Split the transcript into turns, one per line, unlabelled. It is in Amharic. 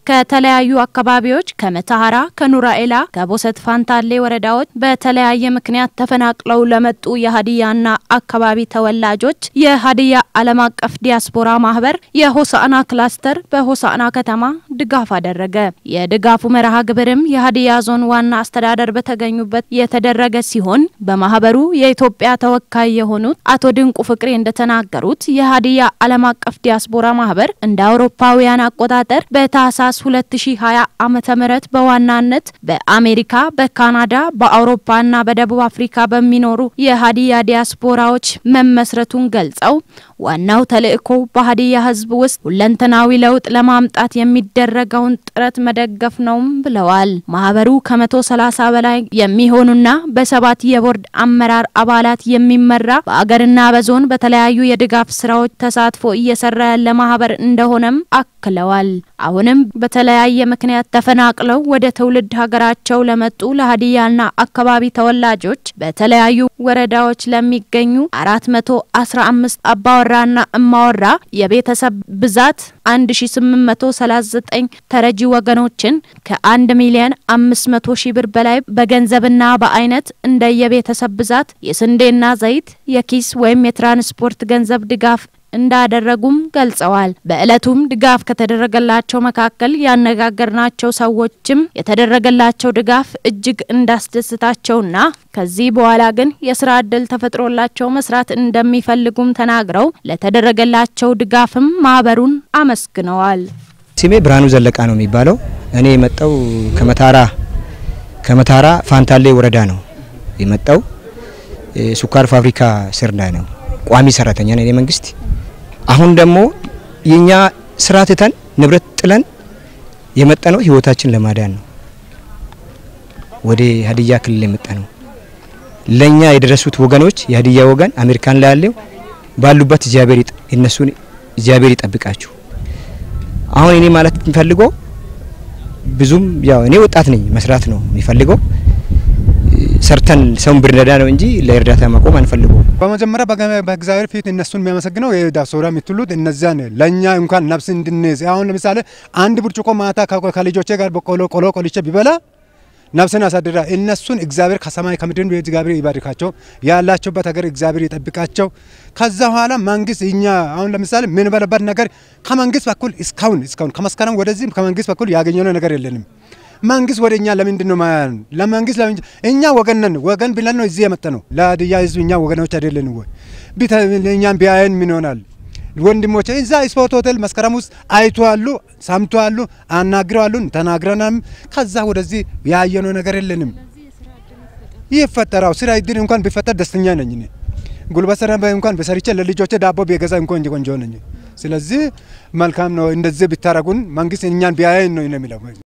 ከተለያዩ አካባቢዎች ከመተሐራ፣ ከኑራኤላ፣ ከቦሰት ፋንታሌ ወረዳዎች በተለያየ ምክንያት ተፈናቅለው ለመጡ የሀዲያና አካባቢ ተወላጆች የሀዲያ ዓለም አቀፍ ዲያስፖራ ማህበር የሆሳዕና ክላስተር በሆሳዕና ከተማ ድጋፍ አደረገ። የድጋፉ መርሃ ግብርም የሀዲያ ዞን ዋና አስተዳደር በተገኙበት የተደረገ ሲሆን በማህበሩ የኢትዮጵያ ተወካይ የሆኑት አቶ ድንቁ ፍቅሬ እንደተናገሩት የሀዲያ ዓለም አቀፍ ዲያስፖራ ማህበር እንደ አውሮፓውያን አቆጣጠር በታህሳስ 2020 ዓመተ ምህረት በዋናነት በአሜሪካ፣ በካናዳ፣ በአውሮፓና በደቡብ አፍሪካ በሚኖሩ የሀዲያ ዲያስፖራዎች መመስረቱን ገልጸው ዋናው ተልእኮ በሀዲያ ሕዝብ ውስጥ ሁለንተናዊ ለውጥ ለማምጣት የሚደረገውን ጥረት መደገፍ ነውም ብለዋል። ማህበሩ ከመቶ ሰላሳ በላይ የሚሆኑና በሰባት የቦርድ አመራር አባላት የሚመራ በአገርና በዞን በተለያዩ የድጋፍ ስራዎች ተሳትፎ እየሰራ ያለ ማህበር እንደሆነም አክለዋል። አሁንም በተለያየ ምክንያት ተፈናቅለው ወደ ትውልድ ሀገራቸው ለመጡ ለሀዲያና አካባቢ ተወላጆች በተለያዩ ወረዳዎች ለሚገኙ አራት መቶ አስራ አምስት አባወራና እማወራ የቤተሰብ ብዛት 1839 ተረጂ ወገኖችን ከ1 ሚሊዮን 500 ሺህ ብር በላይ በገንዘብና በአይነት እንደየቤተሰብ ብዛት የስንዴና ዘይት፣ የኪስ ወይም የትራንስፖርት ገንዘብ ድጋፍ እንዳደረጉም ገልጸዋል። በዕለቱም ድጋፍ ከተደረገላቸው መካከል ያነጋገርናቸው ሰዎችም የተደረገላቸው ድጋፍ እጅግ እንዳስደስታቸውና ከዚህ በኋላ ግን የስራ እድል ተፈጥሮላቸው መስራት እንደሚፈልጉም ተናግረው ለተደረገላቸው ድጋፍም ማህበሩን አመስግነዋል።
ስሜ ብርሃኑ ዘለቃ ነው የሚባለው። እኔ የመጣው ከመታራ ከመታራ ፋንታሌ ወረዳ ነው የመጣው። ስኳር ፋብሪካ ስር ላይ ነው ቋሚ ሰራተኛ ነው የመንግስት አሁን ደግሞ የኛ ስራ ትተን ንብረት ጥለን የመጣ ነው ህይወታችን ለማዳን ነው። ወደ ሀዲያ ክልል የመጣ ነው። ለኛ የደረሱት ወገኖች የሀዲያ ወገን አሜሪካን ላይ ያለው ባሉበት እግዚአብሔር እነሱን እግዚአብሔር ይጠብቃችሁ። አሁን እኔ ማለት የሚፈልገው ብዙም ያው እኔ ወጣት ነኝ፣ መስራት ነው የሚፈልገው ሰርተን ሰውን ብንረዳ ነው እንጂ ለእርዳታ ማቆም አንፈልገው።
በመጀመሪያ በእግዚአብሔር ፊት እነሱን የሚያመሰግነው የዲያስፖራ የምትሉት እነዚያን ለእኛ እንኳን ነፍስ እንድንይዝ አሁን ለምሳሌ አንድ ብርጭቆ ማታ ከልጆቼ ጋር በቆሎ ቆሎ ቆልቼ ቢበላ ነፍስን ያሳድራ። እነሱን እግዚአብሔር ከሰማይ ከምድር እግዚአብሔር ይባርካቸው፣ ያላቸውበት ሀገር እግዚአብሔር ይጠብቃቸው። ከዛ በኋላ መንግስት እኛ አሁን ለምሳሌ የምንበላበት ነገር ከመንግስት በኩል እስካሁን እስካሁን ከመስከረም ወደዚህ ከመንግስት በኩል ያገኘነው ነገር የለንም። መንግስት ወደ እኛ ለምንድን ነው ማያን? ለመንግስት ለምን እኛ ወገን ነን። ወገን ብለን ነው እዚህ የመጣ ነው። ለሀዲያ ህዝብ እኛ ወገኖች አይደለን ወይ? እኛም ቢያየን ምን ይሆናል? ወንድሞቼ እዛ ስፖርት ሆቴል መስከረም ውስጥ አይተዋሉ፣ ሰምተዋሉ፣ አናግረዋሉ፣ ተናግረናም ከዛ ወደዚህ ያየነው ነገር የለንም። ይፈጠራው ስራ እድል እንኳን ቢፈጠር ደስተኛ ነኝ እኔ። ጉልበት ስራ እንኳን በሰርቼ ለልጆቼ ዳቦ ቢገዛ እንኳን ቆንጆ ነኝ። ስለዚህ መልካም ነው እንደዚህ ብታረጉን፣ መንግስት እኛን ቢያየን ነው የሚለው